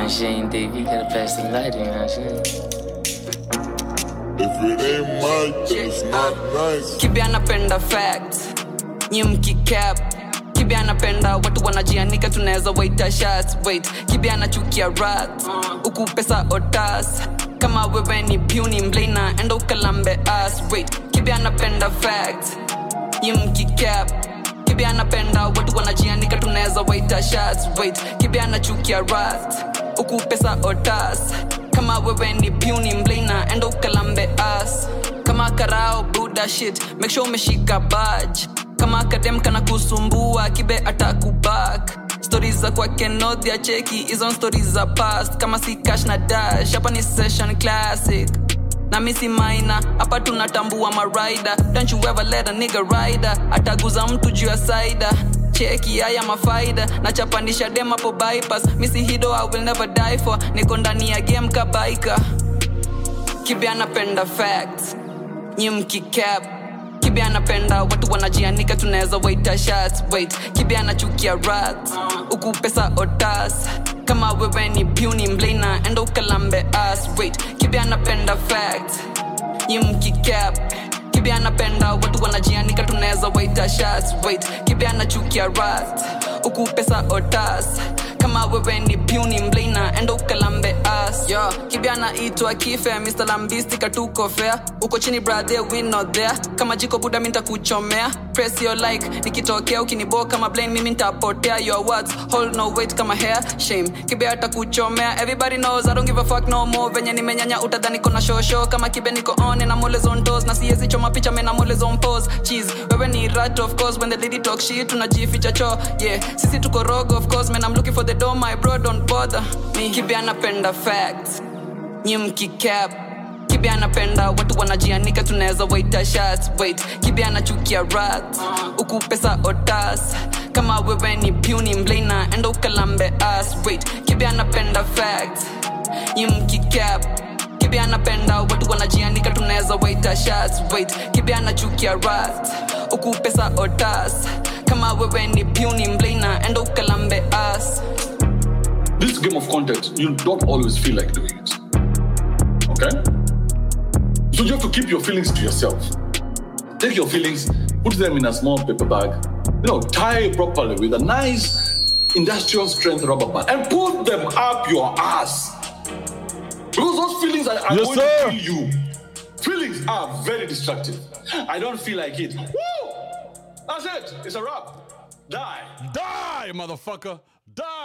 and she ain't deep. You gotta pass the light in and shit. If it ain't Mike, then it's not nice. kibi anapenda facts nyi mkicap kibi anapenda watu wanajianika tunaweza waita shots wait kibi anachukia rat huku pesa otas kama wewe ni puny mblina enda ukalambe as wait kibi anapenda facts nyi mkicap kibi anapenda watu wanajianika tunaweza waita shots wait kibi anachukia rat huku pesa otas kama wewe ni puny mblina enda ukalambe as kama karao buda shit make sure umeshika badge kama akadem kana kusumbua kibe atakubak stori za kwake nodhia cheki hizo stori za past kama si cash na dash hapa ni session classic na misi maina hapa tunatambua marida don't you ever let a nigga rider ataguza mtu juu ya saida cheki haya mafaida nachapandisha dem hapo bypass misi hido i will never die for niko ndani ya game kabaika kibi anapenda facts nyi mkicap kibi anapenda watu wanajianika tunaweza waita shots wait kibi anachukia rat huku pesa otas kama wewe ni puny mblina enda ukalambe as wait kibi anapenda facts nyi mkicap kibi anapenda watu wanajianika tunaweza waita shots wait kibi anachukia rat huku pesa otas kama wewe ni puny mblina enda ukalambe as yo kibi anaitwa kife mr lambisti katuko fair uko chini brother we not there kama jiko buda mi ntakuchomea press your like nikitokea ukiniboa kama blame mimi ntapotea your words hold no weight kama hair shame kibe atakuchomea everybody knows i don't give a fuck no more venye nimenyanya utadhani kona shosho kama kibe niko on na mole on toes na siezi choma picha mena mole on pose cheese wewe ni rat of course when the lady talk shit tunajificha cho yeah sisi tuko rogue of course man i'm looking for the door my bro don't bother me kibe anapenda facts nyi mkicap kibi anapenda watu wanajianika tunaweza waita shots wait kibi anachukia rat huku pesa otas kama wewe ni puny mblina enda ukalambe as wait kibi anapenda facts nyi mkicap kibi anapenda watu wanajianika tunaweza waita shots wait kibi anachukia rat huku pesa otas kama wewe ni puny mblina enda ukalambe as This game of content, you don't always feel like doing it. Okay? So you have to keep your feelings to yourself. Take your feelings, put them in a small paper bag, you know, tie it properly with a nice industrial strength rubber band and put them up your ass. Because those feelings are, are Yes, going sir. to kill you. Feelings are very destructive. I don't feel like it. Woo! That's it. It's a wrap. Die. Die, motherfucker. Die.